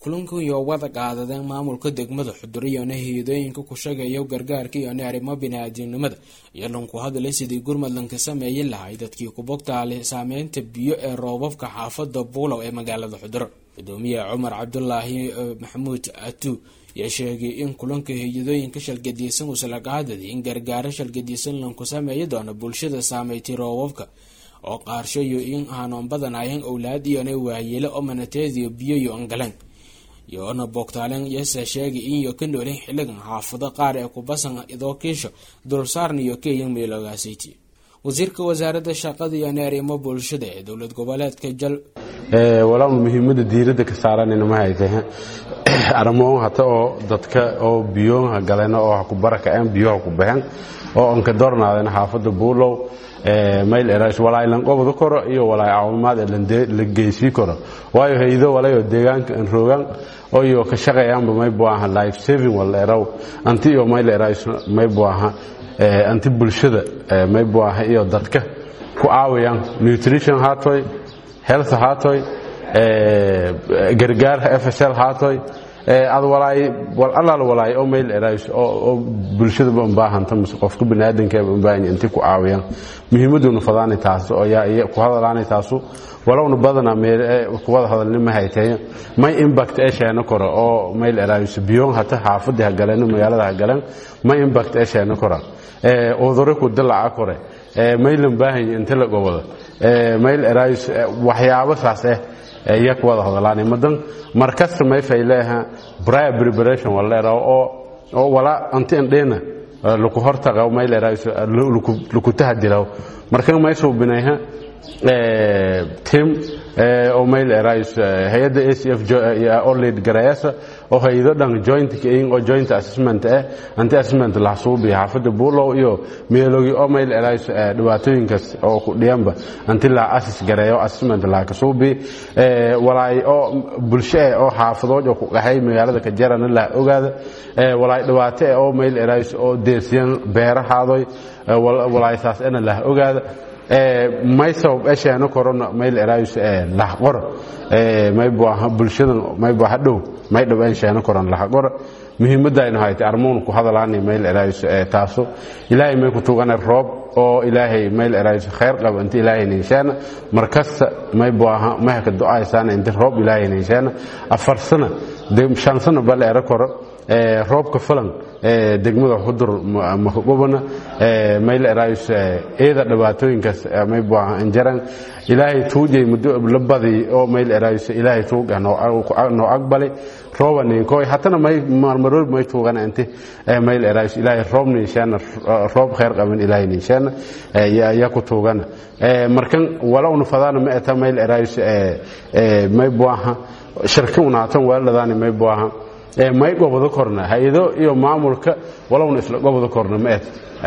kulankan iyo wada qaadadeen maamulka degmada xuduriyona hay-adooyinka ku shaqeeya gargaarka iyo arrimo bini-aadamnimada iyo lanku hadlay sidii gurmadlanka sameeyin lahay dadkii kubogtaale saameynta biyo ee roobabka xaafada buulow ee magaalada xuduro gudoomiye cumar cabdulaahi maxamuud atu yaa sheegay in kulanka hay-adooyinka shalgadiysan uusala qaadadi in gargaaro shalgadiysan lanku sameeyi doono bulshada saameeytay roobabka oo qaarshayo in aanoon badanayan owlaad iyona waayeelo oo manateediyo biyo iyo angaleen yoona boogtaalen yase sheegay inyo ka noolen xiligan xaafado qaar ee kubasan idoo kiisho dulsaarna iyo keyan meeloogaasaytii wasiirka wasaaradda shaqada iyo arrimo bulshada ee dowlad goboleedka jal walaal muhiimada diirada ka saaranayna ma haytay arrimoon hata oo dadka oo biyoha galeen oo ha ku barakaceen biyoha ku baxeen oo anka dornaadeen xaafada buulow mayl erash walaay lan qobdo koro iyo walaay caawimaad la geysii karo waayo haydo walayo deegaanka aan roogan oo iyo ka shaqeeyaanba may buaha life saving wala eraw anti iyo mayl erash may buaha anti bulshada may buaha iyo dadka ku caawiyaan nutrition haatoy health haatoy gargaar fsl haatoy ad walaay wal allaal walaay oo mayl erays oo bulshada u baahanta mise qofka baniaadanka u baahan intii ku caawiyaan muhiimaduna fadaani taas oo yaa ku hadalaani taasu walowna badana meel ku wada hadalni ma haytay may impact ee sheena koro oo mayl erays biyoon hata xaafadii ha galeen magaalada ha galeen may impact ee sheena koro ee udure ku dalaca kore ee maylan baahan inta la gobado ee mayl erays waxyaabo saas ah iya ku wada hadalaani madan markasta may fayleeha prior preparation waleera oo oo wala anti andheena laku hortaga may leerays laku tahadiraw markan may suubinayha tim oo may leerays hay'adda ACF oo lead garayasa oo hay'ado dhan joint in oo joint assessment eh anti assessment la suubi xaafada buulow iyo meelogi oo may leerays dhibaatooyinkaas oo ku dhiyanba anti la assess garayo assessment la ka suubi walaay oo bulsho oo xaafadood oo ku qaxay magaalada ka jarana la ogaada walaay dhibaato oo may leerays oo deesiyan beerahaadoy walaay saas ana la ogaada may sabab esheena korona mayl eraayus lahqor may buaha bulshadan may buaha dhow may dhow esheena koron lahqor muhiimadaynu haytay armuun ku hadalaani mayl eraayus taaso ilaahay may ku tugana roob oo ilaahay mayl eraayus khayr qaba inta ilaahay ninshaana markasta may buaha may ka du'aysaana inta roob ilaahay ninshaana afar sana shan sana bal era koro roobka falan degmada xudur makagobana mayl eraayus eeda dhibaatooyinkaas may buaha injaran ilaahay tuujay muddo la badi oo mayl eraayus ilaahay tuuga noo aqbali rooba ninkoy hatana may marmarood may tuugana inti mayl eraayus ilaahay roob ninshaana roob khayr qaban ilaahay ninshaana yaa ku tuugana markan walowna fadaana ma eta mayl eraayus may buaha shirka unaatan weeladaani may buaha may gobado korna hay-ado iyo maamulka walowna isla gobado korna ma ed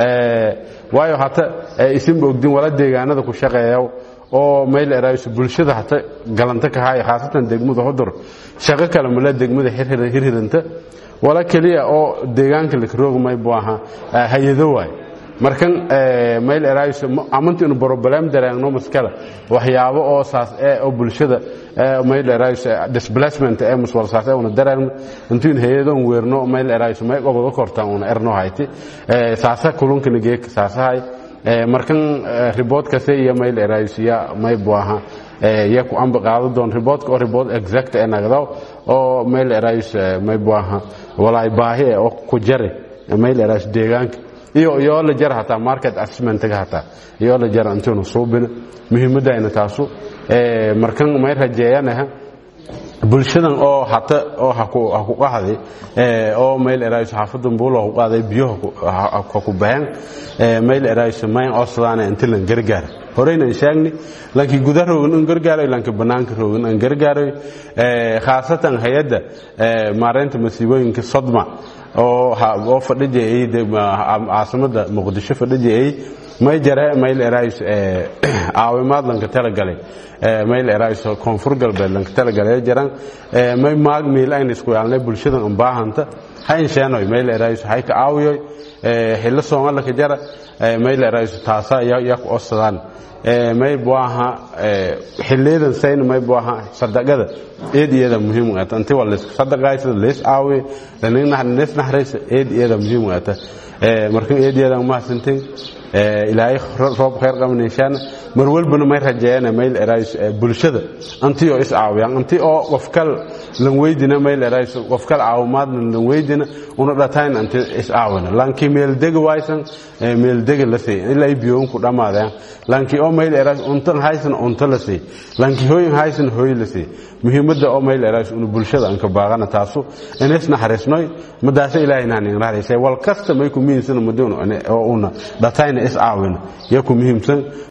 waayo hata isinba ogdin wala deegaanada ku shaqeeya oo mayl eraayus bulshada hata galanta ka haya khaasatan degmada hudur shaqo kale male degmada hirhiranta wala keliya oo deegaanka lakarooga may bu aha hay-ado waay markan mayl eraayus amanti inu broblem dareegno maskala waxyaabo oo saas ee oo bulshada mayl eraayus displacement ee muswal saas ee una dareegno intuun hayadon weerno mayl eraayus may gobado kortaan una erno hayti saasa kulunkana geek saasahay markan riboodkase iyo mayl eraayus ya may buaha ya ku amba qaado doon riboodka oo ribood exact ee nagdaw oo mayl eraayus may buaha walaay baahi ee oo ku jare mayl eraayus deegaanka iyo iyo la jar hataa market assessment-ga hataa iyo la jar intuuna suubina muhiimadayna taasu markan may rajeeyanaha bulshadan oo hata oo ha ku qahday oo mayl eraayus xaafadan buulo ku qaaday biyo ha ku baxeen mayl eraayus mayn osdaana inta lan gargaar horeyna aan sheegni laakiin gudaha roogan aan gargaaray laakiin banaanka roogan aan gargaaray khaasatan hay'adda maareynta masiibooyinka sodma oo oo fadhijay caasimada muqdisho fadhijay may jare mayl erays caawimaad lanka talagalay mayl erays koonfur galbeed lanka talagalay jaran may maag miil ayna isku yaalnay bulshadan an baahanta hayn sheenoy mayl erays hay ka caawiyoy xillo soomalaka jara mayl erays taasa yak osadaan may buaha xiliyadan sayn may buaha sadaqada eed iyada muhiim ata inti waa laysku sadaqaysa leys caawi leys naxraysa eed iyada muhiim ata marka eed iyada mahadsantin ilaahay roob khayr qaban inshaana mar walbana may rajeeyana mayl erays bulshada anti oo is caawiyaan anti oo qofkal lan weydina mayl erays qofkal caawimaadna lan weydina una dhatayn anti is caawina laankii meel dega waysan meel dega la sey ilaa biyoon ku dhamaadeen laankii oo mayl erays untan haysan unta la sey laankii hooyin haysan hooy la sey muhiimadda oo mayl erays una bulshada an ka baaqana taasu inis naxariisnoy madaasa ilaahay naan in raxaysay wal kasta may ku miinsan madoon oo una dhatayn is caawina yaa ku muhiimsan